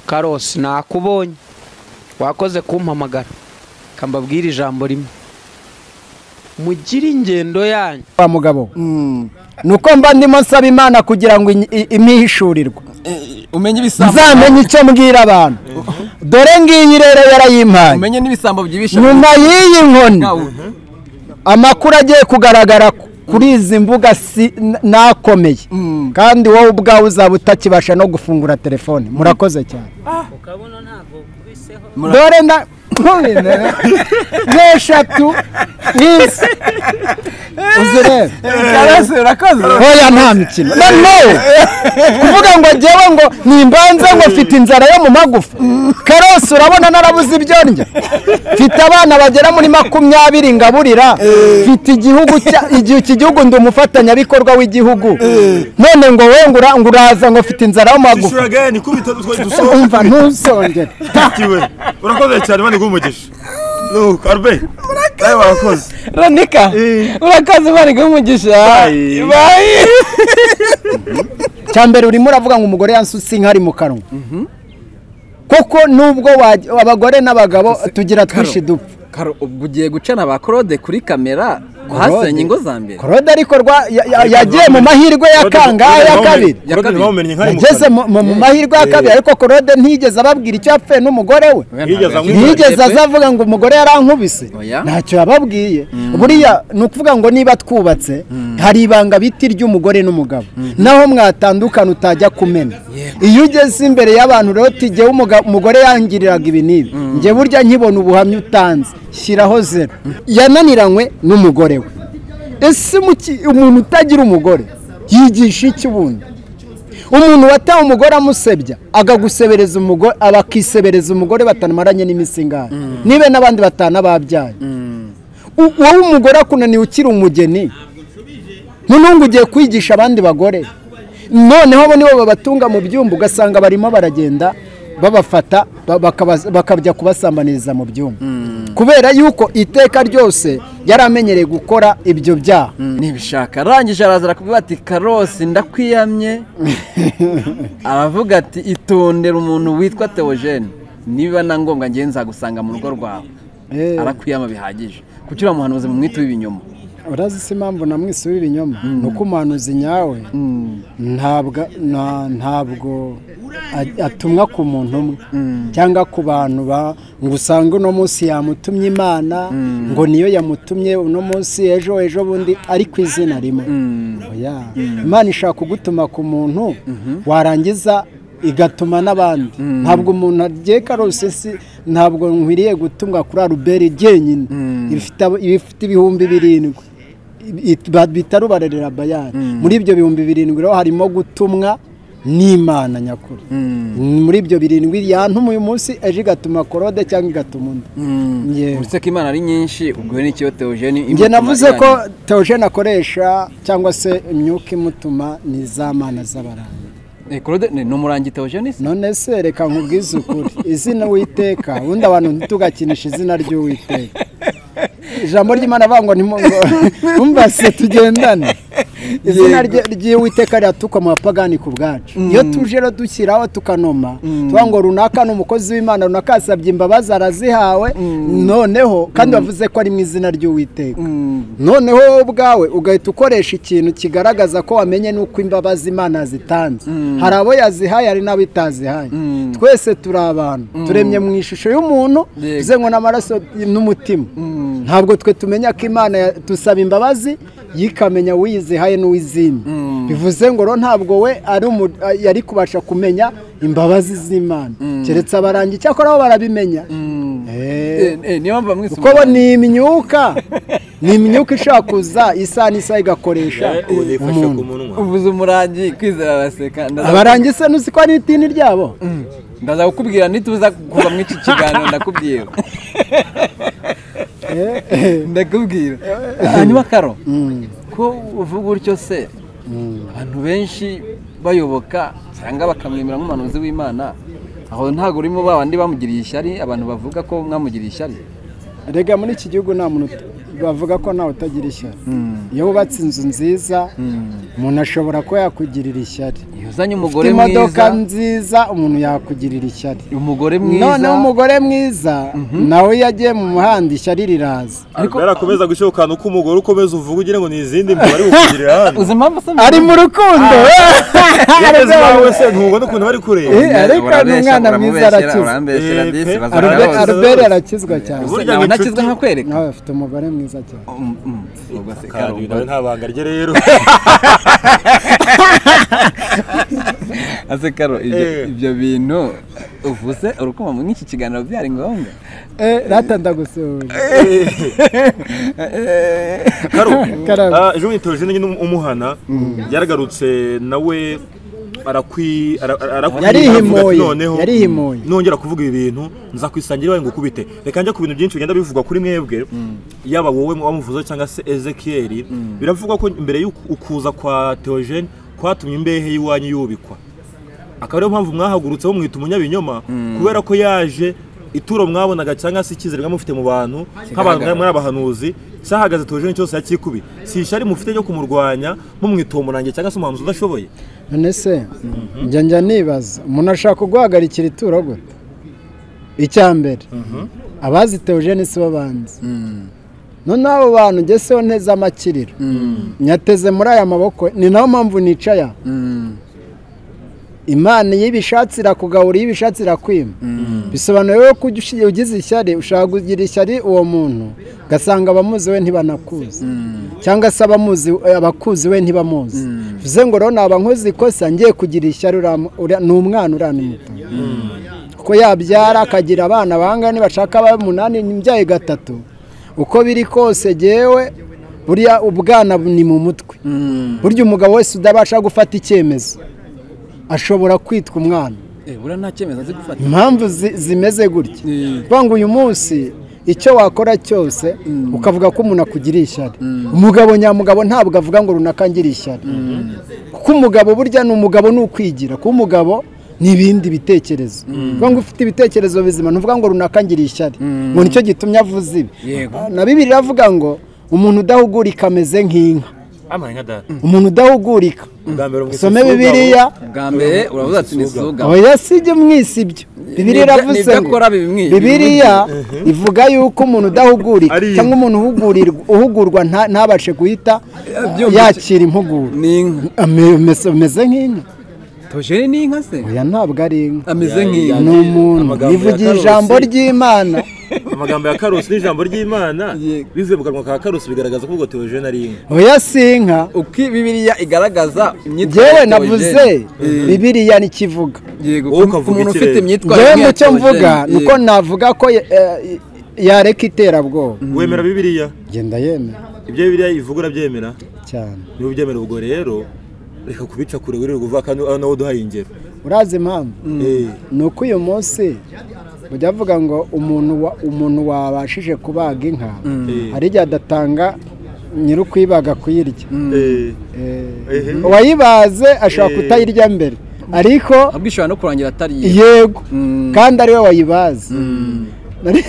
karosi nakubonye wakoze kumpamagara kambabwira ijambo rimwe mugire ingendo yanyu wa mugabo ni uko mba ndimo nsaba imana kugira ngo inyi- i- impihishurirwe umenye ibisambo nzamenye icyo mbwira abantu dore ngiyi rero yarayimpaye umenye n'ibisambo byibisha nyuma y'iyi nkoni amakuru agiye kugaragara ku- kuri izi mbuga si n- nakomeye kandi wowe ubwawe uzaba utakibasha no gufungura telefone murakoze cyane dore na n'eshatu izi uzirebe karasi urakoze hoya nta mikino noneho kuvuga ngo njyewe ngo nimbanze ngo mfite inzara yo mu magufa karose urabona narabuze ibyo ndya mfite abana bagera muri makumyabiri ngaburira mfite igihugu cya- igihe iki gihugu ndi umufatanyabikorwa w'igihugu none ngo we ngo ura- ngo uraza ngo mfite inzara yo mu magufa ishura gani kubita dutwaye dusohoka umva ntuzongere kiwe urakoze cyane mani umugisha nuko arbe nawe warakoze ronika urakoze bari kumugisha Bayi. bayi cya mbere urimo uravuga ngo umugore yansutse inka ari mu kanwa kuko nubwo wajya- abagore n'abagabo tugira twinshi dupfa karo ubwo ugiye gucana ba claude kuri kamera kuhasenya ingo za mbere korode ariko rwa- ya- ya- yagiye mu mahirwe ya kangahe ya kabiri Ya kabiri. bamumenye nka yageze mu- mu mu mahirwe ya kabiri ariko korode ntigeze ababwira icyo yapfuye n'umugore we Yigeze amwibagirwa. ntiyigeze azavuga ngo umugore yarankubise Oya. ntacyo yababwiye buriya ni ukuvuga ngo niba twubatse hari ibanga biti ry'umugore n'umugabo naho mwatandukana utajya kumena iyo ugeze imbere y'abantu rero tigewe umugore yangiriraga ibi n'ibi njye burya nkibona ubuhamya utanze shyiraho zero yananiranywe n'umugore we ese muki- umuntu utagira umugore yigisha iki ubundi umuntu wataye umugore amusebya akagusebereza umugore abakisebereza umugore batamaranye n'imisingano nibe n'abandi batana babyaye U- wowe umugore akunaniye ukiri umugeni ntunungu ugiye kwigisha abandi bagore noneho abo nibo babatunga mu byumba ugasanga barimo baragenda babafata ba- bakaba- bakajya kubasambaniriza mu byumba kubera yuko iteka ryose yari amenyereye gukora ibyo byaha ntibishaka arangije araza arakubwira ati karosi ndakwiyamye aravuga ati itondera umuntu witwa teogene niba na ngombwa ngewe nzagusanga mu rugo rwawe Eh. arakwiyama bihagije kuki uramuhanuzi mu mwito w'ibinyoma urazi si impamvu namwisubira inyuma ni uko umuhanuzi nyawe ntabwo nta- ntabwo a- atumwa ku muntu umwe cyangwa ku bantu ba- ngo usange uno munsi yamutumye imana ngo niyo yamutumye uno munsi ejo ejo bundi ari ku izina rimwe Oya. imana ishaka kugutuma ku muntu warangiza igatuma n'abandi ntabwo umuntu agiye karose si ntabwo nkwiriye gutumwa kuri aruberi jyenyine ifite abo- ifite ibihumbi birindwi It- ba- bita rubarerera bayani muri ibyo bihumbi birindwi rero harimo gutumwa n'imana nyakuri muri ibyo birindwi yantuma uyu munsi ejo igatuma korode cyangwa igatuma undi Yewe. uretse ko imana ari nyinshi ubwo ni ikiyo teogene njye navuze ko teogene akoresha cyangwa se imyuka imutuma ni za mana z'abaranga ni umurangi teogene se none se reka nkubwize ukuri izina witeka ubundi abantu ntitugakinishe izina ry'uwiteka ijambo ry'imana avuga ngo ntimumbase tugendane izina rye- ry'uwiteka riratukwa mu bapagani ku bwacu iyo tuje rero dushyiraho tukanoma tuvuga ngo runaka ni umukozi w'imana runaka yasabye imbabazi arazihawe noneho kandi bavuze ko ari mu izina ry'uwiteka noneho wowe ubwawe ugahita ukoresha ikintu kigaragaza ko wamenye n'uko imbabazi imana yazitanze hari abo yazihaye hari n'abo itazihaye twese turi abantu turemye mu ishusho y'umuntu Yego. tuzenwe n'amaraso n'umutima ntabwo twe tumenya ko imana ya- dusaba imbabazi yikamenya uwiyizihaye n'uwizimye bivuze ngo rero ntabwo we ari umu- a- yari kubasha kumenya imbabazi z'imana keretse abarangi icyakora bo barabimenya Eh. Eh, eh, niyo mpamvu bamwise kuko bo umurangi. ni imyuka ni imyuka ishobora kuza isaha n'isaha igakoresha ubu nifashe ku umuntu munwa uvuze umurangi kwizera araseka ndaza- abarangi se ntuzi ko ari idini ryabo ndaza kukubwira nituza kuva muri iki kiganiro ndakubwira ndakubwira hanyuma karo ko uvuga utyo se abantu benshi bayoboka cyangwa bakamwemera nk'umuhanuzi w'imana aho ntabwo urimo ba bandi bamugiriye ishyari abantu bavuga ko mwamugiriye ishyari rega muri iki gihugu nta muntu ut- bavuga ko nawe utagira ishyari iyo wubatse inzu nziza umuntu ashobora kuba yakugirira ishyari iyo uzanye umugore imodoka mwiza nziza umuntu yakugirira ishyari umugore mwiza noneho umugore mwiza nawe iyo agiye mu muhanda ishyari riraza ariko yarakomeza gushyokana uko umugore ukomeza uvuga ugira ngo ni izindi mibare bukugirira hano uzi impamvu se ari mu rukundo yageze iwawe se ntubona ukuntu bari kureba Eh, ariko ni umwana mwiza arakize urambeshyira Eh, disi pe- bazaba Albert- Arakize. bose albert arakizwa cyane Burya nawe ngo ntakizwe inshuti- nka kwereka nawe afite umugore mwiza cyane Mm, mm. Ubwo se Karumba karubanda. nta banga rye rero ase karo ibyo Eh. ibyo bintu uvuze urukuma muri iki kiganiro byari ngombwa Eh, rata ndagusuhuje Karo, Karabo. ah, ejo bundi tubajije nyine umuhana yaragarutse nawe arakwi ara- ara- arakwi- Yarihimoye, aravuga ati noneho, yarihimoye. nongera kuvuga ibi bintu nza kwisangira iwawe ngo ukubite reka njya ku bintu byinshi bigenda bivugwa kuri mwebwe yaba wowe wamuvuze cyangwa se ezekiyeli biravugwa ko mbere y'ukuza kwa teogene kwatumye imbehe y'iwanyu yubikwa akaba ariyo mpamvu mwahagurutseho mwita umunyabinyoma kubera ko yaje ituro mwabonaga cyangwa se icyizere mwamufite mu bantu nk'abantu Kigaragara. mwari abahanuzi cyahagaze tujeni cyose yakikubi si ishari mufite ryo kumurwanya mumwita umurange cyangwa se umuhanuzi udashoboye none se njya njya nibaza umuntu ashaka guhagarikira ituro gute icya mbere abazi teogene si bo banzi noneho abo bantu ngeseho neza amakiriro nyateze muri aya maboko ni nayo mpamvu nicaye aha imana iyo ibishatse irakugabura iyo ibishatse irakwima bisobanura rero ko ujya ushi- ugize ishyari ushaka kugira ishyari uwo muntu ugasanga abamuzi we ntibanakuzi cyangwa se abamuzi abakuzi we ntibamuzi bivuze ngo rero naba nkoze ikosa ngiye kugira ishyari uram- ura- ni umwana uranimuta kuko yabyara akagira abana bangana nibashaka ba munani imbyaye gatatu uko biri kose gewe buriya ubwana ni mu mutwe burya umugabo wese udabasha gufata icyemezo ashobora kwitwa umwana Eh, buriya nta cyemezo nzi gufata impamvu zi- zimeze gutya Mm. kuvuga ngo uyu munsi icyo wakora cyose ukavuga ko umuntu akugiriye ishyari umugabo nyamugabo ntabwo avuga ngo runaka ngiriye ishyari kuko umugabo burya ni umugabo ni ukwigira kuko umugabo ni ibindi bitekerezo kuvuga ngo ufite ibitekerezo bizima ntuvuga ngo runaka ngiriye ishyari ngo nicyo gitumye avuze ibi Yego. na bibiri iravuga ngo umuntu udahugurika ameze nk'inka amanya data umuntu udahugurika bwa mbere mwita usome isugabo. bibiliya bwa mbere uravuga ati ni suga oya sijya mwisi ibyo bibiriya Nibyo- iravuze nibyo ngo akora bimwi- bibiriya ivuga yuko umuntu udahugurika Ari- cyangwa umuntu uhugurirwa- uhugurwa nta- ntabashe guhita byumva iki? yakira impuguro ni inka Ame- umeze- umeze nk'inka tojeni ni inka se oya ntabwo ari inka ameze nk'inka ni umuntu amagambo ya yivugiye Karusi. ijambo ry'imana amagambo ya karusi n'ijambo ry'imana Yego. bivuye mu kanwa ka karusi bigaragaza ko ubwo teogene ari inka oya si inka uko bibiriya igaragaza imyitwarire ngewe ya navuze Theogene. Eh, bibiriya ntikivuga yego Wowe ku ukavuga muntu ikirere. ufite imyitwarire ngewe mu cyo Theogene. mvuga ni uko Yego. navuga ko eh, eh, yareka iterabwoba wemera bibiliya genda yemera ibyo bibiliya ivuga urabyemera cyane niba ubyemera ubwo rero reka kubica kure wirirwa uvuga kandi nawe uduhaye ingero urazi impamvu Eh, ni uko uyu munsi bujya avuga ngo umuntu wa- umuntu wabashije kubaga inka Eh. hari igihe adatanga nyiri ukwibaga kuyirya eh. Eh, uwayibaze ashobora Eh. kutayirya mbere ariko ahubwo ishobora no kurangira atari iye yego Mm. kandi ariwe wayibaze Nari-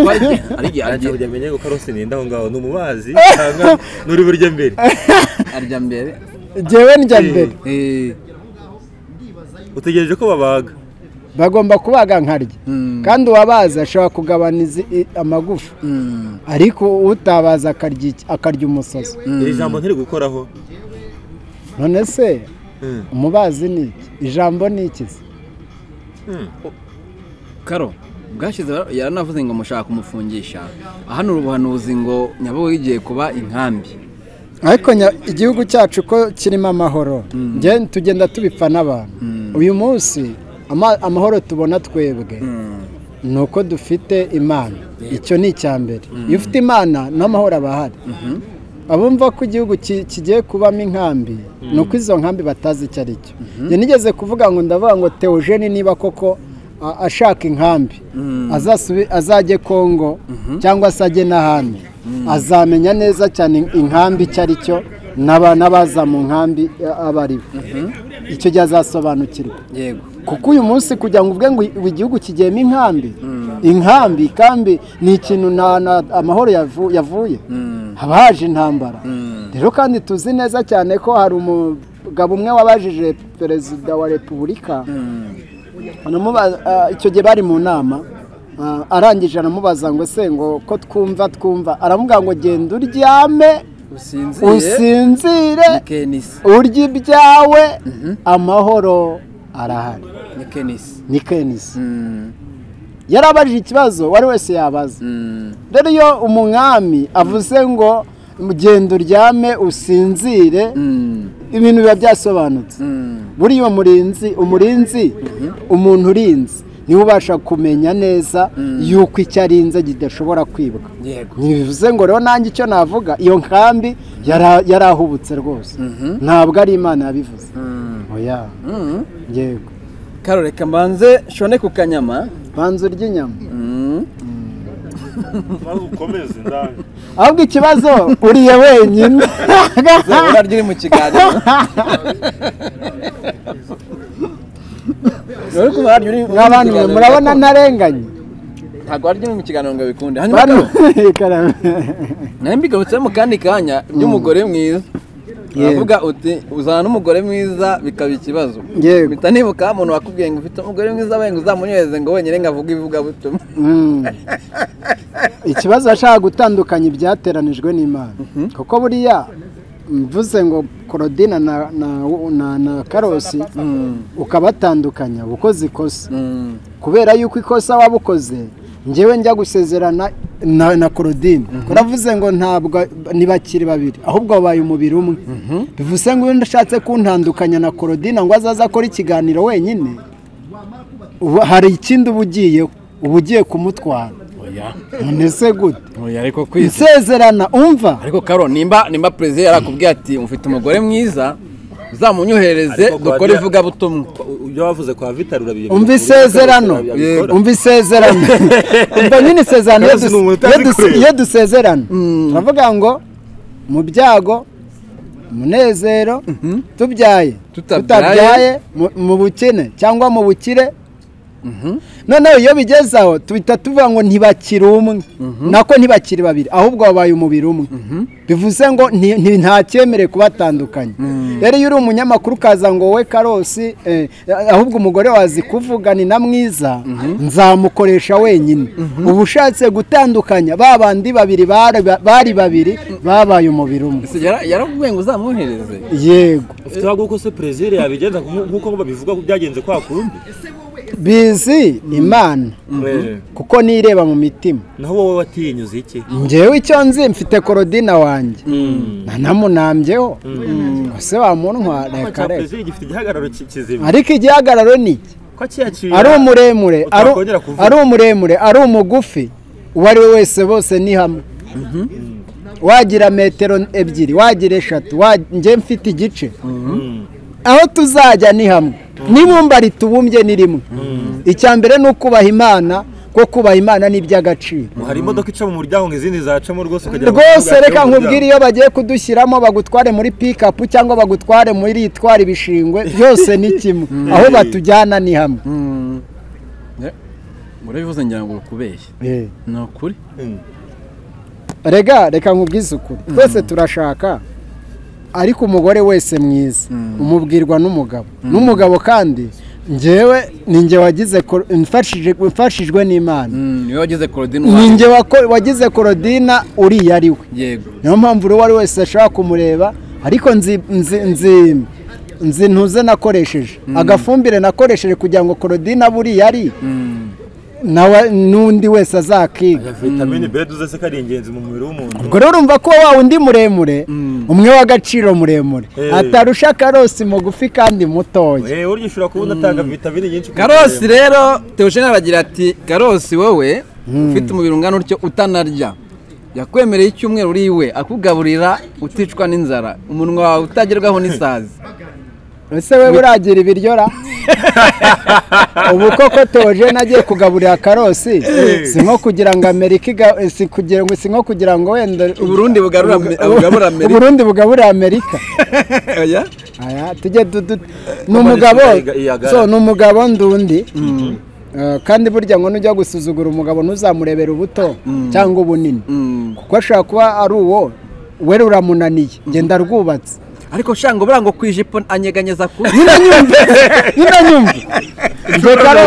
ari igihe Arya aryamye- burya menye ko karusi ni inda aho ngaho ni umubazi cyangwa nuri burya mbere arya mbere jyewe njya Eh. mbere Eh, utegereje ko babaga bagomba kubaga nkarya Mm. kandi uwabaze ashobora kugabana izi- i- amagufa mm, ariko utabaza akarya iki- akarya umusazi iri jambo ntiri gukoraho none se Mm. umubazi ni iki ijambo ni iki se? karo bwashyize yaranavuze ngo mushaka kumufungisha hano ubuhanuzi ngo nyabugogo igiye kuba inkambi ariko nya- igihugu cyacu ko kirimo amahoro nge- tugenda tubipfa n'abantu uyu munsi ama- amahoro tubona twebwe ni uko dufite imana icyo ni icya mbere iyo ufite imana n'amahoro aba ahari abumva ko igihugu ki- kigiye kubamo inkambi ni uko izo nkambi batazi icyo ari cyo njye nigeze kuvuga ngo ndavuga ngo teogene niba koko a- ashaka inkambi azasubi- azajye kongo cyangwa se ajye n'ahandi azamenya neza cyane inkambi icyo ari cyo n'aba- n'abaza mu nkambi eh, abo ari bo icyo gihe azasobanukirwa yego kuko uyu munsi kugira ngo uvuge ngo igihugu kigiyemo inkambi inkambi kandi ni ikintu nta na amahoro yavu- yavuye haba haje intambara rero kandi tuzi neza cyane ko hari umugabo umwe wabajije perezida wa repubulika Banamubaza- ah, icyo gihe bari mu nama ah, arangije aramubaza ngo se ngo ko twumva twumva aramubwira ngo genda uryame usinziye usinzire ni kenisi urya ibyawe amahoro arahari ni kenisi ni kenisi Mm, yarabajije ikibazo uwo ari wese yabaza mm, rero iyo umwami avuze ngo genda uryame usinzire mm, ibintu biba byasobanutse mm. buriya murinzi umurinzi umuntu urinze niwe ubasha kumenya neza yuko icyo arinze kidashobora kwibwa yego ntibivuze ngo rero nanjye icyo navuga iyo nkambi yara- yarahubutse rwose ntabwo ari imana yabivuze oya Mm. yego karo reka mbanze nshone ku kanyama banza urya inyama Mm. maze ukomeze ndani ahubwo ikibazo uriye wenyine izabura ryiri mu kiganiro Uri kubara ryiri mu nk'abantu mwe kiganiro murabona gakondo. ntarenganye ntabwo waryo mu kiganiro ngo bikunde hanyuma bano karo, nawe mbigarutseho mu kandi kanya ry'umugore mwiza Yego. uravuga uti uzana n'umugore mwiza bikaba ikibazo Yego. mpita nibuka umuntu wakubwiye ngo ufite umugore mwiza wenda uzamunyereze ngo wenyine ngo avuge ivugabutumwa Mm. ikibazo yashaka gutandukanya ibyateranijwe n'imana kuko buriya mvuze ngo korodina na na na, na karosi ukabatandukanya uba ukoze ikosa Mm. kubera yuko ikosa wabukoze njyewe njya gusezerana na, na korodine turavuze ngo ntabwo ntibakiri babiri ahubwo wabaye umubiri umwe bivuze ngo iyo ndashatse kuntandukanya na korodine ngo azaze akora ikiganiro wenyine ubu- hari ikindi uba ugiyeho uba ugiye kumutwara none se gute oya ariko insezerana umva ariko karo nimba nimba perezida yarakubwiye ati ufite umugore mwiza uzamunyohereze Ariko dukore kubagira- ivugabutumwa ibyo wavuze kwa vitari urabiye umva isezerano umva isezerano umva nyine isezerano iyo Kazi ni dus- umuntu utazi iyo dus- kureba. iyo dusezerana turavuga ngo mu byago umunezero tubyaye Tutabyaye. tutabyaye mu- mu bukene cyangwa mu bukire noneho iyo bigeze aho tuhita tuvuga ngo ntibakiri umwe nako ntibakiri babiri ahubwo babaye umubiri umwe bivuze ngo nti- nti- nta cyemerewe kubatandukanya rero iyo uri umunyamakuru ukaza ngo we karosi eh, ahubwo umugore wazi kuvuga ni na mwiza nzamukoresha wenyine uba ushatse gutandukanya ba bandi babiri bari bari babiri babaye umubiri umwe Ese yara- yarakubwiye ngo uzamuhereze yego ufite ahubwo ko se perezida yabigenza nk'u- nk'uko babivuga ko byagenze kwa kundi bizi imana Eh, kuko nireba mu mitima naho wowe watinyuze iki njyewe icyo nzi mfite korodina wanjye nanamunambyeho ngo se wamuntwa reka reka perezida gifite igihagararo ki- kizima ariko igihagararo ni iki ko akiyakira ari umuremure ari- Utakongera kuvuga. ari umuremure ari umugufi uwo ari we wese bose ni hamwe wagira metero ebyiri wagira eshatu wa- njye mfite igice aho tuzajya ni hamwe n'ibumba ritubumbye ni rimwe icya mbere ni ukubaha imana kuko kubaha imana ni iby'agaciro hari imodoka ica mu muryango ngo izindi zacamo rwose ukagira ngo rwose ntibwacemo reka mu nkubwire muryango. iyo bagiye kudushyiramo bagutware muri pikapu cyangwa bagutware muri itwara ibishingwe byose ni kimwe aho batujyana ni hamwe urabivuze ngira ngo urukubeshye ni ukuri Mm. rega reka nkubwize ukuri twese turashaka ariko umugore wese mwiza umubwirwa n'umugabo n'umugabo kandi njyewe ni njye wagize kor- mfashije- mfashijwe n'imana Mm, niwe wagize korodini ni wanjye njye wako- wagize korodina uriya ari we yego niyo mpamvu uwo ari we wese ashobora kumureba ariko nzi nzi nzi nzi ntuze nakoresheje agafumbire nakoresheje kugira ngo korodina buriya ari nawe n'undi wese azakiga vitamine B duze se ko ari ingenzi mu mubiri w'umuntu ubwo rero urumva ko wa wundi muremure umwe w'agaciro muremure Eh. atarusha karosi mugufi kandi mutoya Eh, burya ushobora kuba unatanga vitamine nyinshi ku karosi mubiri. rero teogene aragira ati karosi wowe ufite umubiri ungana utyo utanarya yakwemereye icyumweru uri iwe akugaburira uticwa n'inzara umunwa wawe utagerwaho n'isazi ese we buragira ibiryo ra ubu koko toje nagiye kugaburira karosi si nko kugira ngo amerika iga- si kugira ngo si nko kugira ngo wenda uburundi bugarura bugarura amerika uburundi bugaburira amerika Oya. aya tujye dudu ni umugabo so ni umugabo ndundi Eh, kandi burya ngo nujya gusuzugura umugabo ntuzamurebere ubuto cyangwa ubunini kuko ashobora kuba ari uwo wera uramunaniye genda rwubatse ariko shango buriya ngo ku ijipo anyeganyeza ku nyine nyumve nyine nyumve Jekaro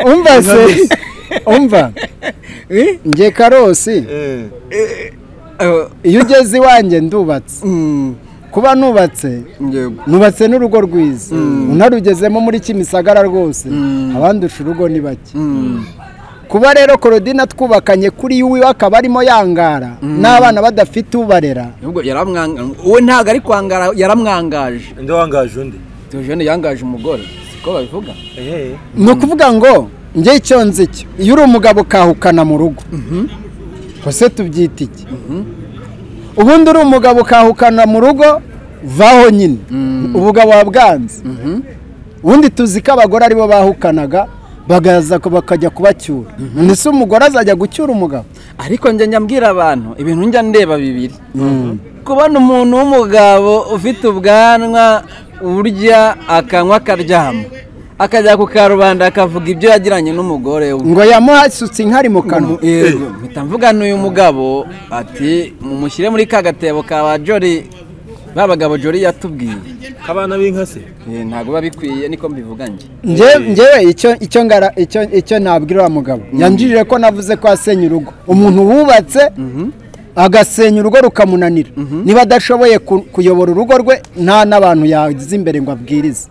umva se umva nge karosi Eh, iyo ugeze iwanjye ndubatse mm, kuba nubatse yego. nubatse n'urugo rwiza unarugezemo muri kimisagara rwose abandusha urugo ni bake Mm, kuba rero korodina twubakanye kuri yo iwe akaba arimo yangara n'abana badafite ubarera ahubwo yaramwanga uwe ntabwo ari kwangara yaramwangaje ndi wangaje undi Theogene yangaje umugore siko babivuga ehe ni ukuvuga ngo njye icyo nzi cyo iyo uri umugabo ukahukana mu rugo ese tubyita iki ubundi uri umugabo ukahukana mu rugo vaho nyine ubugabo wabwanze ubundi tuzi ko abagore aribo bahukanaga bagaza bakajya kubacyura none se umugore azajya gucyura umugabo ariko njye nyabwira abantu ibintu njya ndeba bibiri kubona umuntu w'umugabo ufite ubwanwa urya akanywa akaryama akajya ku karubanda akavuga ibyo yagiranye n'umugore we ngo yamuhasutse inkari mu kanwa Yego, mpita mvugana uyu mugabo ati mumushyire muri ka gatebo ka ba jori ba bagabo jori yatubwiye kabana b'inka se Eh, ntabwo biba bikwiye niko mbivuga njye Nje- ngewe icyo icyo ngara icyo icyo nabwira uriya mugabo yanjirire ko navuze ko asenya urugo umuntu wubatse agasenya urugo rukamunanira niba adashoboye ku- kuyobora urugo rwe nta n'abantu yagize imbere ngo abwirize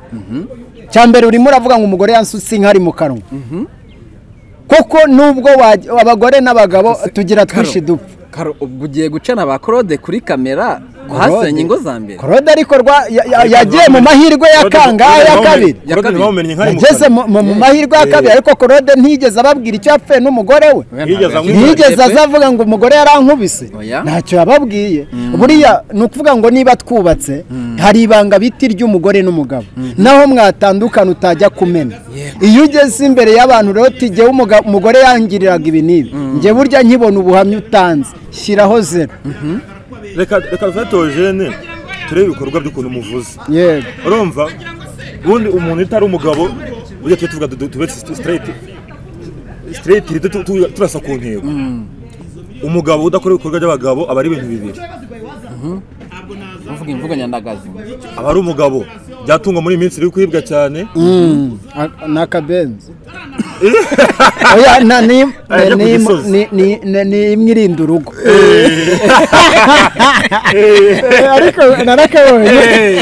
cya mbere urimo uravuga ngo umugore yansutse inkari mu kanwa kuko nubwo waj- abagore n'abagabo tugira twinshi dupfa Karo, ubwo ugiye gucana ba claude kuri kamera uhasenya ingo za mbere korode ariko rwa- ya- ya- Claude yagiye mu Rwamenye. mahirwe ya Claude- kangahe Claude ya Rwamenye. kabiri Ya Claude kabiri. Rwamenye inka ari mu yageze kanwa. mu mu- mu mahirwe ya kabiri ariko korode ntiyigeze ababwira icyo yapfuye n'umugore we Yigeze anywa inzoga. ntiyigeze aza avuga ngo umugore yarankubise Oya. ntacyo yababwiye buriya ni ukuvuga ngo niba twubatse hari ibanga biti ry'umugore n'umugabo naho mwatandukana utajya kumena iyo ugeze imbere y'abantu rero tujyewe umugore yangiriraga ibi n'ibi njye burya nkibona ubuhamya utanze shyiraho zero reka reka dufate Theogene turebe ibikorwa by'ukuntu umuvuze yego urumva ubundi umuntu utari umugabo burya tujya tuvuga du- tube straight straight rito tu- tu- turasa ku ntego umugabo udakora ibikorwa by'abagabo aba ari ibintu bibiri uvuga imvugo nyandagazi aba ari umugabo byatungwa muri iyi minsi biri kwibwa cyane Mm, a- n'akabenzi oya na ni Ajya ku ni- gisozi. ni- ni- ni- ni imwe irinda urugo ariko narakabonye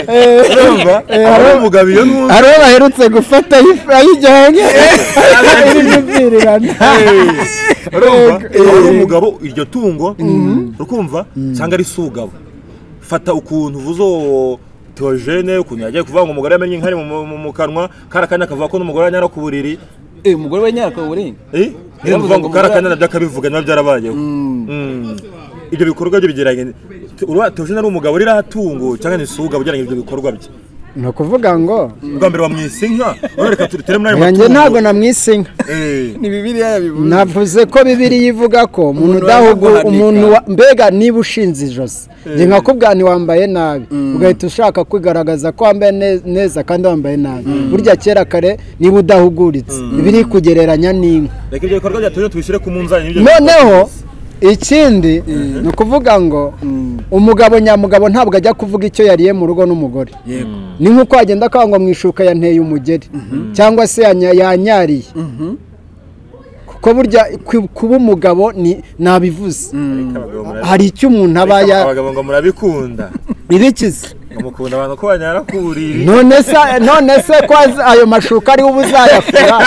Eh, urumva eh, aba ari hari- umugabo iyo ntuzi hari uwo baherutse gufata ayi- ayijyanye irimo urumva aba ari umugabo iryo tungo urukumva cyangwa ari se ugabo fata ukuntu uvuze uwo Theogene ukuntu yagiye kuvuga ngo umugore yamenye inkari mu- mu mu- mu kanwa kari akanya akavuga ko n'umugore yanyara ku buriri Eh, umugore we nyarako uburinga Eh? Niyo Yaravuze mvuga ngo ngo kari mugore- akanyana by'akabivuga nabyo byarabayeho Mm. ibyo bikorwa bye bigeranye Theogene ari umugabo rero atungo cyangwa ni se ugabo ugereranya ibyo bikorwa bye ni ukuvuga ngo ubwa mbere bamwise inka urereka turitere muri ayo yanjye matungo. ntabwo namwise inka Eh. ni bibiriya yabivuze navuze ko bibiriya ivuga ko umuntu udahugura wanaguhanika. umuntu wa- mbega niba ushinze ijosi njye nkakubwira wambaye nabi ugahita ushaka kwigaragaza ko wambaye ne- neza kandi wambaye nabi burya kera kare niba udahuguritse biri kugereranya n'inka reka ibyo bikorwa bya Theogene tubishyire ku munzani n'ibyo noneho ikindi ni ukuvuga ngo umugabo nyamugabo ntabwo ajya kuvuga icyo yariye mu rugo n'umugore yego ni nk'uko wagenda akaba ngo mu ishuka yanteye umugeri cyangwa se yanya- yanyariye kuko burya ku- kuba umugabo ni nabivuze Ariko abagabo murabikunda. hari icyo umuntu aba ya- abagabo ngo murabikunda ibikiza mukunda abantu ko banyara ku buriri none se none se ko azi- ayo mashuka ariwe uba uzayafura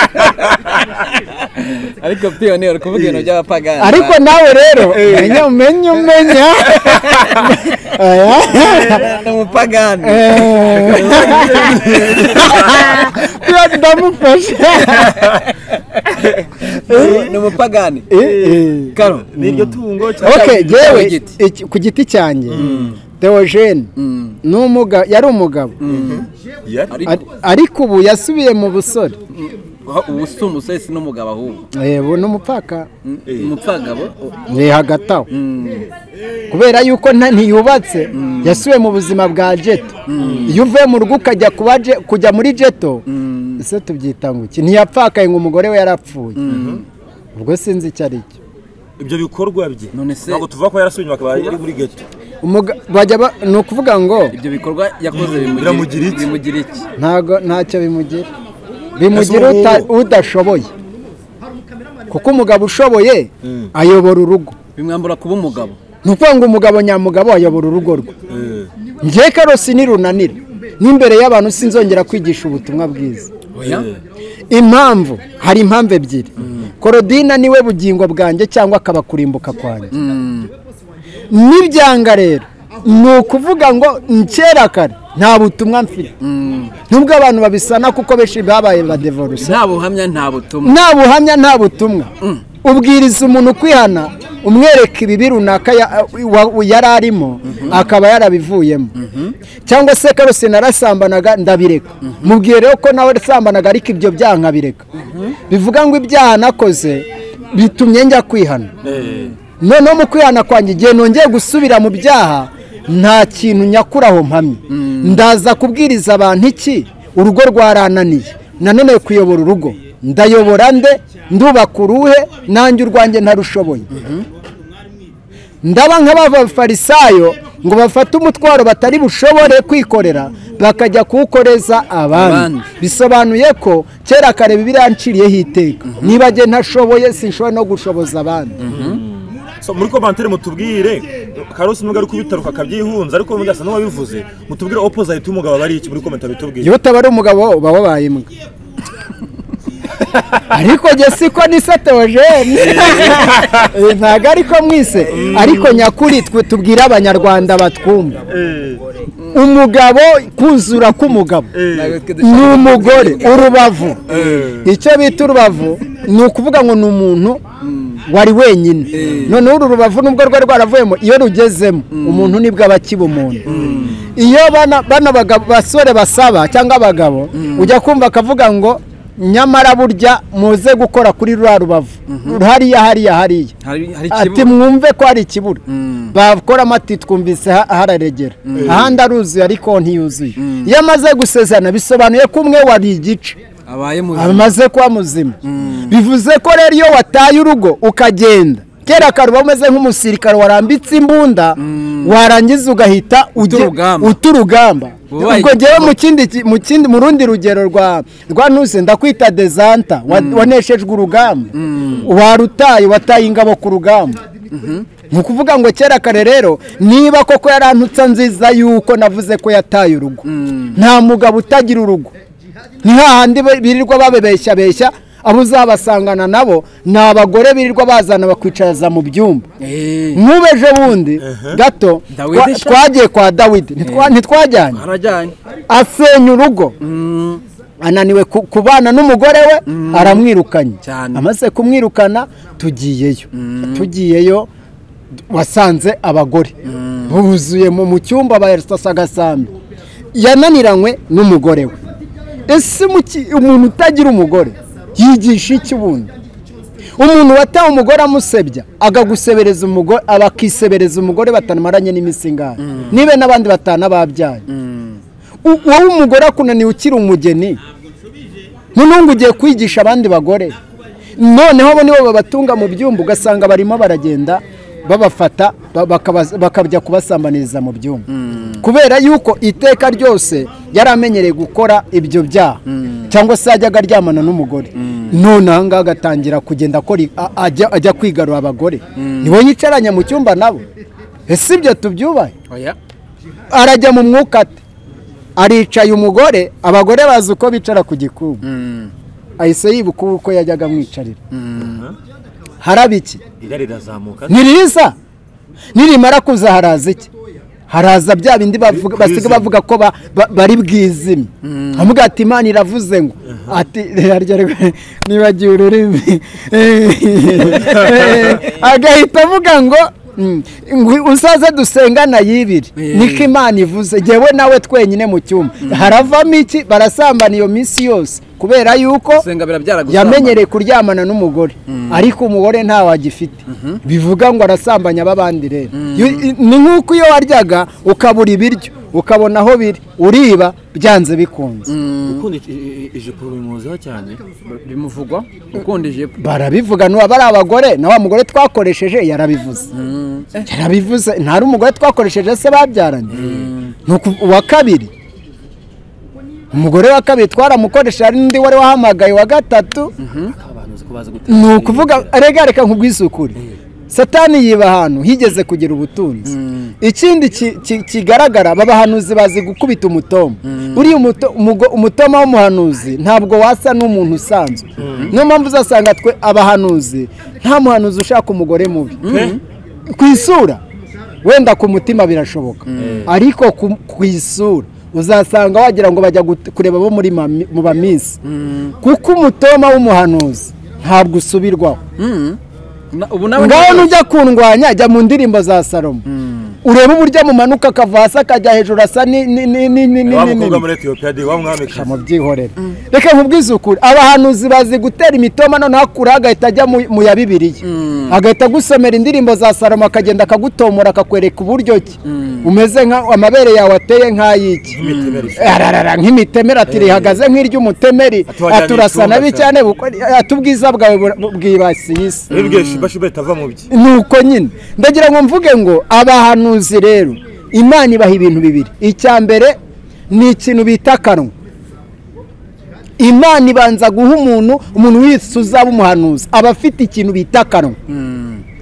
ariko piyone uri kuvuga ibintu by'abapagani ariko nawe rero umenye umenye umenya Aya. ni umupagani Iyo ndamufashe ni umupagani Eh, eh. karo n'iryo tungo cyangwa ok cyangwa yewe igiti. iki- ku giti cyanjye theogene ni umugabo yari umugabo yari Ar- ariko ubu yasubiye mu busore ubu si umusore si n'umugabo ahubwo yebo ni umupfaka umupfagabo ni hagati aho kubera yuko nta- ntiyubatse yasubiye mu buzima bwa jeto iyo uvuye mu rugo ukajya kuba je- kujya muri jeto ese tubyita ngo iki ntiyapfakaye ngo umugore we yarapfuye ubwo sinzi icyo ari cyo ibyo bikorwa bye None se- ntabwo tuvuga ko yarasubije inyuma akaba ari muri geto Umuga- bajya ba- ni ukuvuga ngo ibyo bikorwa yakoze Biramugira iki? bimugira iki ntago ntacyo bimugira bimugira Ese uta- ubu- udashoboye kuko umugabo ushoboye ayobora urugo bimwambura kuba umugabo ni ukuvuga ngo umugabo nyamugabo ayobora urugo rwe njye karosi nirunanira n'imbere y'abantu sinzongera kwigisha ubutumwa bwiza oya impamvu hari impamvu ebyiri korodina niwe bugingo bwanjye cyangwa akaba kurimbuka kwanjye n'ibyanga rero ni ukuvuga ngo kera kare nta butumwa mfite nubwo abantu babisana kuko benshi babaye ba devoruse nta buhamya nta butumwa nta buhamya nta butumwa ubwiriza umuntu kwihana umwereka ibibi runaka ya- wa- yari arimo akaba yarabivuyemo cyangwa se karose narasambanaga ndabireka mubwiye rero ko nawe wasambanaga ariko ibyo byaha nkabireka bivuga ngo ibyaha nakoze bitumye njya kwihana noneho mu kwihana kwanjye igihe nongeye gusubira mu byaha nta kintu nyakura aho mpamye ndaza kubwiriza abantu iki urugo rwarananiye nanone kuyobora urugo ndayobora nde ndubaka uruhe nanjye urwanjye ntarushoboye ndaba nk'abafarisayo ngo bafate umutwaro batari bushobore kwikorera bakajya kuwukoreza abandi Abandi. bisobanuye ko kera kare bibiriya nciriyeho iteka niba njye ntashoboye sinshobora no gushoboza abandi So, muri komantere mutubwire karosi nubwo ari kubitaruka akabyihunza ariko ubundi asa n'uwabivuze mutubwire opozayiti y'umugabo aba ari iki muri komantere bitubwire iyo utaba ari umugabo uba wabaye imbwa ariko njye siko ni se teogene Eh, ntabwo ariko mwise ariko nyakuri twe tubwire abanyarwanda batwumva umugabo kuzura k'umugabo Ntabwo twe dushaka- ni umugore urubavu icyo bita urubavu ni ukuvuga ngo ni umuntu wari wenyine noneho uru rubavu nubwo rwari rwaravuyemo iyo rugezemo umuntu nibwo aba akiba umuntu iyo bana bana bagabo- basore basaba cyangwa abagabo ujya kumva akavuga ngo nyamara burya muze gukora kuri ruriya rubavu hariya hariya hariya hari hari ati ikibuno mwumve ko hari ikibura Mm. bakoramo ati twumvise ha- hararegera ahandi aruzuye ariko ntiyuzuye iyo amaze gusezerana bisobanuye ko umwe wari igice abaye muzima amaze kuba muzima bivuze ko rero iyo wataye urugo ukagenda kera karuba umeze nk'umusirikare warambitse imbunda warangiza ugahita ujya- urugamba. uta urugamba Ubaye ubwo ngewe igituba. mu kindi ki- mu kindi mu rundi rugero rwa rwa ntuse ndakwita dezanta wa- waneshejwe urugamba warutaye wataye ingabo ku rugamba ni ukuvuga ngo kera kare rero niba koko yarantutsa nziza yuko navuze ko yataye urugo nta mugabo utagira urugo ni hahandi be- birirwa babebeshyabeshya abo uzabasangana nabo ni abagore birirwa bazana bakwicaza mu byumba Eh, nk'ubeje bundi gato Dawidi twa- sha- twagiye kwa dawidi Ntitwa- ntitwajyanye harajyanye asenya urugo Mm, ananiwe ku- kubana n'umugore we aramwirukanye Cyane. amaze kumwirukana tugiyeyo tugiyeyo wasanze abagore buzuye mu mu cyumba barasa agasambi yananiranywe n'umugore we ese muki- umuntu utagira umugore yigisha iki ubundi umuntu wataye umugore amusebya agagusebereza umugore abakisebereza umugore batamaranye n'iminsi ingahe nibe n'abandi batanu babyaye U- wowe umugore akunaniye ukiri umugeni noneho ngo ugiye kwigisha abandi bagore noneho abo nibo babatunga mu byumba ugasanga barimo baragenda babafata ba- bakaba- bakajya kubasambaniriza mu byumba kubera yuko iteka ryose yari amenyereye gukora ibyo byaha cyangwa se yajyaga aryamana n'umugore none aha ngaha agatangira kugenda akora i- a- ajya ajya kwigarura abagore niwe yicaranye mu cyumba nabo ese ibyo tubyubahe oya arajya mu mwuka ate aricaye umugore abagore bazi uko bicara ku gikuba ahise yibuka uko yajyaga amwicarira haraba iki irari rirazamuka niriza nirimara kuza haraza iki haraza bya bindi bavuga- basiga Kwizima. bavuga ko ba- ba- bari bwizime amuga ati imana iravuze ngo ati arya rwe- nibagiwe ururimi agahita avuga ngo "Mm, ngo uzaze dusengana yibiri Eh. niko imana ivuze jyewe nawe twenyine mu cyumba haravamo iki barasambana iyo minsi yose kubera yuko gusenga birabyara gusambana. yamenyereye kuryamana n'umugore ariko umugore ntawe agifite bivuga ngo arasambanya ab'abandi rero Yo- i- ni nk'uko iyo waryaga ukabura ibiryo ukabona aho biri uriba byanze bikunze ukunda i- i- i- ijipo bimuziho cyane bimuvugwa ukunda ijipo barabivuga nuba ari abagore na wa mugore twakoresheje yarabivuze yarabivuze ntari umugore twakoresheje se babyaranye Ni uku- uwa kabiri umugore wa kabiri twaramukoresheje hari n'undi wari wahamagaye wa gatatu abantu ko bazi gutera ni ukuvuga rega reka nkubwisukure satani yiba ahantu higeze kugira ubutunzi ikindi ki- ki- kigaragara aba bahanuzi bazi gukubita umutoma uriya umuto- umugo- umutoma w'umuhanuzi ntabwo wasa n'umuntu usanzwe niyo mpamvu uzasanga twe abahanuzi nta muhanuzi ushaka umugore mubi ku isura wenda ku mutima birashoboka ariko ku- ku isura uzasanga wagira ngo bajya gut- kureba abo muri mami- mu baminsi kuko umutoma w'umuhanuzi ntabwo usubirwaho Na- ubu nawe ngaho nujya kundwanya jya mu ndirimbo za salomo urebe uburyo amumanuka akava hasi akajya hejuru asa ni- ni- ni- ni- ni- ni- wa ni- mukobwa ni- muri etiyopiya de wa mwami kazi mubyihorere reka nkubwizukure abahanuzi bazi gutera imitoma noneho akura agahita ajya mu mu ya bibiliya agahita agusomera indirimbo za salomo akagenda akagutomora akakwereka uburyo ki umeze nka amabere yawe ateye nk'ay'iki imitemeri ararara nk'imitemeri ati rihagaze nk'iry'umutemeri Ati wajyanye aturasa icyumba nabi cyawe. cyane buko- ati ubwiza bwawe bura- bwibasiye isi bibwiye shibashiba itava mu bye ni uko nyine ndagira ngo mvuge ngo abahanuzi rero imana ibaha ibintu bibiri icya mbere ni ikintu bita akanwa imana ibanza guha umuntu umuntu wese uzaba umuhanuzi aba afite ikintu bita akanwa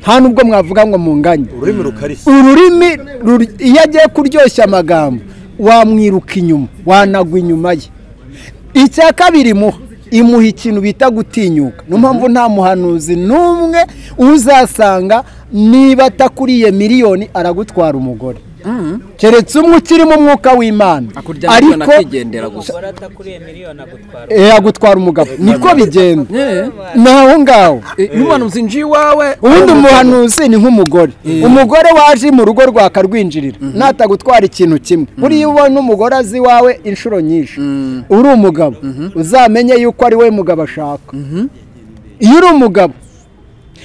nta nubwo mwavuga ngo munganye ururimi rukarishye ururimi ruri- iyo agiye kuryoshya amagambo wamwiruka inyuma wanagwa inyuma ye icya kabiri muha imuha ikintu bita gutinyuka niyo mpamvu nta muhanuzi n'umwe uzasanga niba atakuriye miliyoni aragutwara umugore keretse umwe ukirimo umwuka w'imana akuryama ubona ariko akigendera gusa umugore atakuriye miliyoni agutwara eh, agutwara umugabo niko bigenda Eh, ni aho ngaho eh, n'umuhanuzi nje iwawe ubundi umuhanuzi ni nk'umugore umugore waje mu rugo rwawe akarwinjirira natagutwara ikintu kimwe buriya iyo ubona umugore azi iwawe inshuro nyinshi uri umugabo uzamenye yuko ari we mugabo ashaka iyo uri umugabo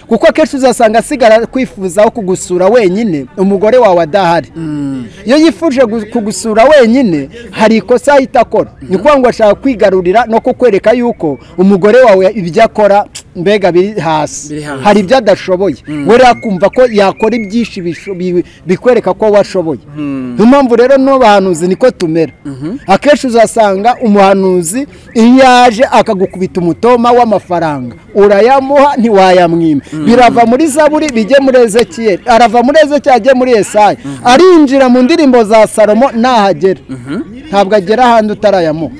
kuko akenshi uzasanga asigara kwifuzaho kugusura wenyine umugore wawe adahari iyo yifuje gu- kugusura wenyine hari ikosa ahita akora ni ukuvuga ngo ashaka kwigarurira no kukwereka yuko umugore wawe ibyo akora mbega biri hasi Biri hasi. hari ibyo adashoboye we rero akumva ko yakora ibyinshi bisho- bi- bikwereka ko washoboye niyo mpamvu rero n'abahanuzi niko tumera akenshi uzasanga umuhanuzi iyo yaje akagukubita umutoma w'amafaranga urayamuha ntiwayamwima birava muri zaburi bijye muri ezekiyeli arava muri ezekiyeli ajye muri esayi arinjira mu ndirimbo za salomo nahagera ntabwo agera ahandi utarayamuha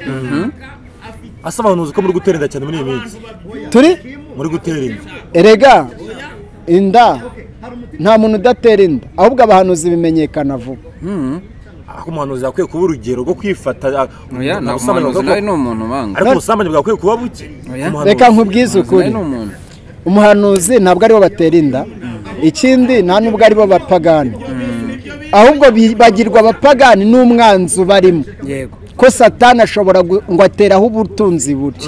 asa abahanuzi ko muri gutera inda cyane muri iyi minsi turi muri gutera inda erega inda nta muntu udatera inda ahubwo abahanuzi bimenyekana vuba ariko umuhanuzi yakwiye kuba urugero rwo kwifata ah, oya nta ubusambanyi muhanuzi bwako- nawe ni umuntu ubanga ariko ubusambanyi bwakwiye kuba buke Oya. Umuhanuzi. reka nkubwize nawe ukuri ni umuntu umuhanuzi ntabwo aribo batera inda ikindi nta nubwo aribo bapagani ahubwo bibagirwa abapagani n'umwanzi ubarimo yego ko satani ashobora gu- ngo ateraho ubutunzi buri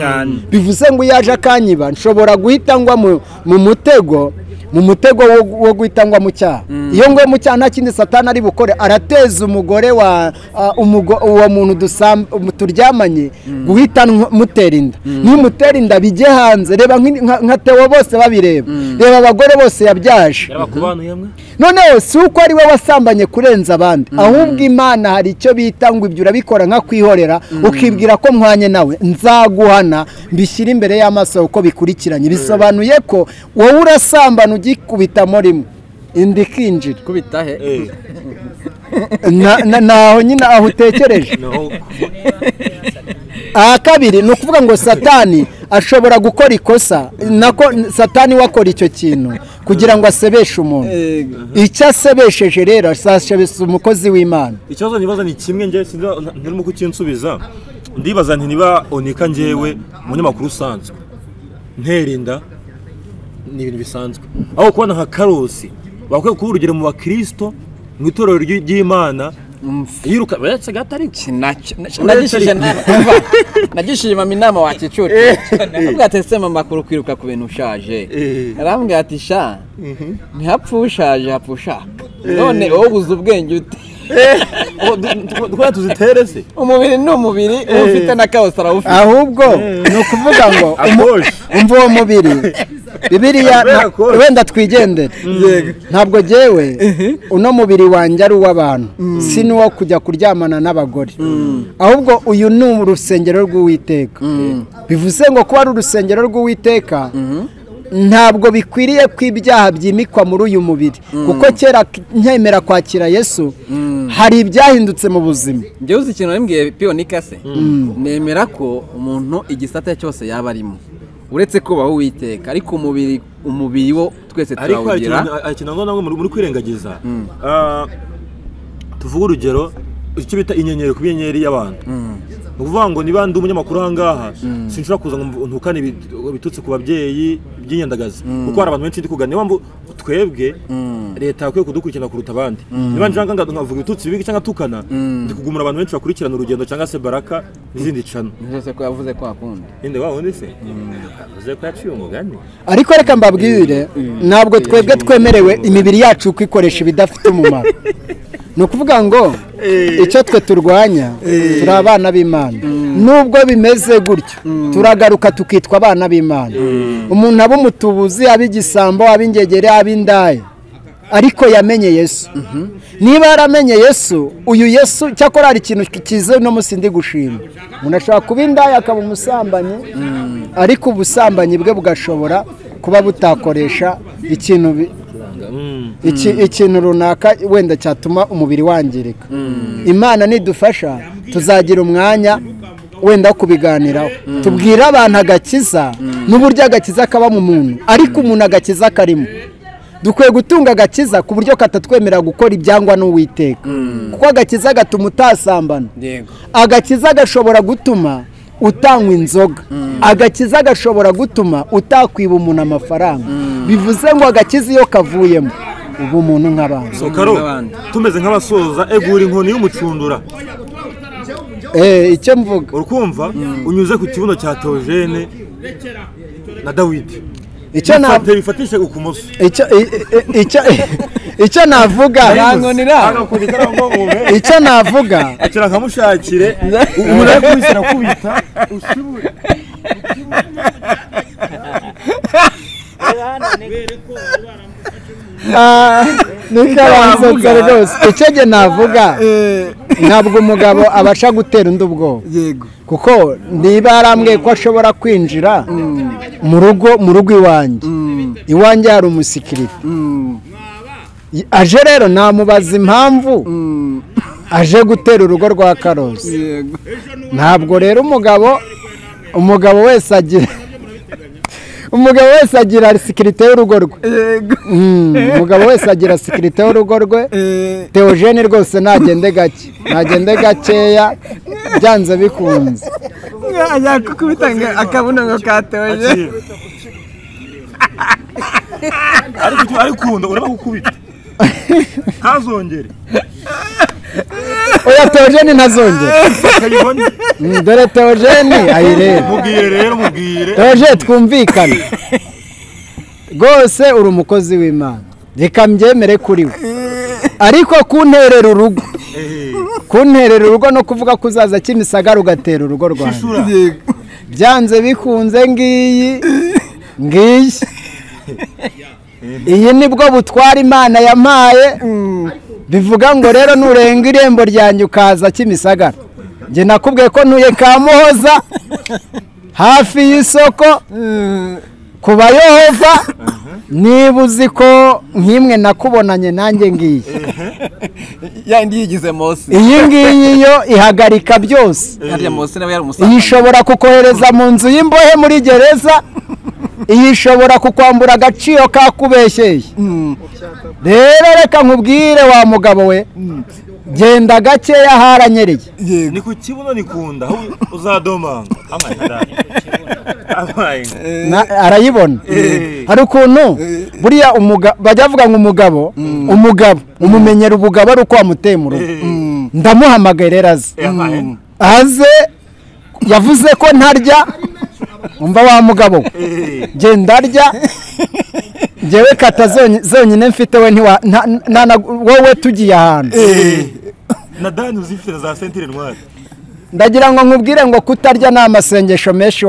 bivuze ngo iyo aje akanyiba nshobora guhita ngwa mu- mu mutego mu mutego wo- wo guhita ngwa mu cyaha iyo ngwe mu cyaha nta kindi satani ari bukore arateza umugore wa a, umugo- uwo muntu dusam- umu- turyamanye guhita nk- mutera inda nimutera inda bijye hanze reba nk'i- nka nka Theo bose babireba reba abagore bose yabyaje yaba ku bantu yamwe noneho si uko ari we wasambanye kurenza abandi ahubwo imana hari icyo bita ngo ibyo urabikora nka kwihorera ukibwira ko mwanye nawe nzaguhana mbishyire imbere y'amaso uko bikurikiranye bisobanuye ko wowe urasambana ugikubitamo rimwe inda ikinjira kubita he eh Na- na- naho nyine aho utekereje no aha kabiri ni ukuvuga ngo satani ashobora gukora ikosa nako satani we akora icyo kintu kugira ngo asebeshe umuntu icyo asebesheje rero asasebesha umukozi w'imana ikibazo nibaza ni kimwe njye sinzi na- nturimo kukinsubiza ndibaza nti niba onika njyewe umunyamakuru usanzwe nterinda ni ibintu bisanzwe aho kubona nka karosi bakwiye kuba urugero mu bakirisito mu itorero ry'i- ry'imana yiruka uretse gatari nagishije umva, nagishije mama inama wakicucu nabwo atese mama kuri kwiruka ku bintu ushaje Eh. arambwira ati sha ntihapfe ushaje hapfa ushaka none wowe uzi ubwenge ute twari tuzitere se umubiri ni umubiri uba ufite na kabusa arawufite ahubwo ni ukuvuga ngo akoje umva uwo mubiri bibiriya Kubera nta- ko- wenda twigendere ntabwo jyewe uno mubiri wanjye ari uw'abantu si n'uwo kujya kuryamana n'abagore ahubwo uyu ni urusengero rw'uwiteka bivuze ngo kuba ari urusengero rw'uwiteka ntabwo bikwiriye ko ibyaha byimikwa muri uyu mubiri kuko kera nkemera kwakira yesu hari ibyahindutse mu buzima njyewe uzi ikintu narimbwiye piyonika se nemera ko umuntu igisata cyose yaba arimo uretse kubaho uwiteka ariko umubiri umubiri wo twese ariko hari turawugira ikintu- hari ikintu nanone muri muri kwirengagiza Ah, tuvuge urugero icyo bita inyenyeri kuba inyenyeri y'abantu ni ukuvuga ngo niba ndi umunyamakuru aha ngaha sinshobora kuza ngo ntukane ibi- bitutse ku babyeyi by'inyandagazi kuko hari abantu benshi ndi kugana niyo mpamvu twebwe leta yakwiye kudukurikirana kuruta abandi niba nshaka nga- nkavuga ibitutsi bibi cyangwa tukana ndi kugumira abantu benshi bakurikirana urugendo cyangwa se baraka n'izindi cana byose ko yavuze ko akunda yenda wa wundi se avuze ko yaciye umugani ariko reka mbabwire ntabwo twebwe twemerewe imibiri yacu kwikoresha ibidafite umumaro ni ukuvuga ngo icyo twe turwanya turi abana b'imana nubwo bimeze gutyo turagaruka tukitwa abana b'imana umuntu aba umutubuzi aba igisambo aba ingegere aba indaya ariko yamenye yesu niba yaramenye yesu uyu yesu cyakora hari ikintu cyiza uno munsi ndi gushima umuntu ashobora kuba indaya akaba umusambanyi ariko ubusambanyi bwe bugashobora kuba butakoresha ikintu bi- iki- ikintu runaka wenda cyatuma umubiri wangirika imana nidufasha tuzagira umwanya wenda wo kubiganiraho tubwire abantu agakiza n'uburyo agakiza kaba mu muntu ariko umuntu agakiza karimo dukwiye gutunga agakiza ku buryo katatwemerera gukora ibyangwa n'uwiteka kuko agakiza gatuma utasambana yego agakiza gashobora gutuma utanywa inzoga agakiza gashobora gutuma utakwiba umuntu amafaranga bivuze ngo agakiza iyo kavuyemo uba umuntu nk'abantu So karo n'abandi. tumeze nk'abasoza egura inkoni y'umucundura Eh, icyo mvuga urukumva unyuze ku kibuno cya teogene na dawidi icyo na- Bifate- bifatishe ukumoso icyo- i- i- icyo- icyo navuga nkoni iraho. icyo navuga akira nkamushakire umuntu ari kubishyira kubita Ah, niko bansetse rwose icyo njye navuga ntabwo umugabo abasha gutera undi ubwoba yego kuko niba yarambwiye ko ashobora kwinjira mu rugo mu rugo iwanjye iwanjye hari umusikirite Y- aje rero namubaza impamvu aje gutera urugo rwa karosi yego ntabwo rero umugabo umugabo wese agira umugabo wese agira sikirite y'urugo rwe Mm, umugabo wese agira sikirite y'urugo rwe teogene rwose ntagende gake ntagende gakeya byanze bikunze yakukubita ngo akabuno ngo katoje ariko icyo ari kunda uraba gukubita ntazongere oya teogene ntazongera akayibone Mm, dore teogene ayireba mubwire rero mubwire teogene twumvikane rwose uri umukozi w'imana reka mbyemere kuri we ariko kunterera urugo kunterera urugo no kuvuga ko uzaza kimisagara ugatera urugo rwanjye shura byanze bikunze ngiyi ngiyi iyi nibwo butwara imana yampaye bivuga ngo rero nurenga irembo ryanjye ukaza kimisagara njye nakubwiye ko ntuye kamuhoza hafi y'isoko ku bayohova niba uzi ko nk'imwe nakubonanye nanjye ngiyi yandi yigize mose iyi ngiyi yo ihagarika byose harya mose nawe yari iyi umusaza ishobora kukohereza mu nzu y'imbohe muri gereza iyi ishobora kukwambura agaciro kakubeshyeye rero reka nkubwire wa mugabo we genda gakeya haranyereye ni ku kibuno ni kunda aho uzadomanga amayida amayida Na- arayibona hari ukuntu buriya umuga- bajya bavuga ngo umugabo umugabo umumenyera ubugabo ari uko wamuteye mu rugo ndamuhamagaye rero aze Yabaye. aze yavuze ko ntarya umva wa mugabo we. Eh, genda ndarya ngewe kata zony- zonyine mfite we ntiwa nta- nta- na- wowe tugiye ahantu eh. na dani uzifite na za sentire ntwari ndagira ngo nkubwire ngo kutarya ni amasengesho menshi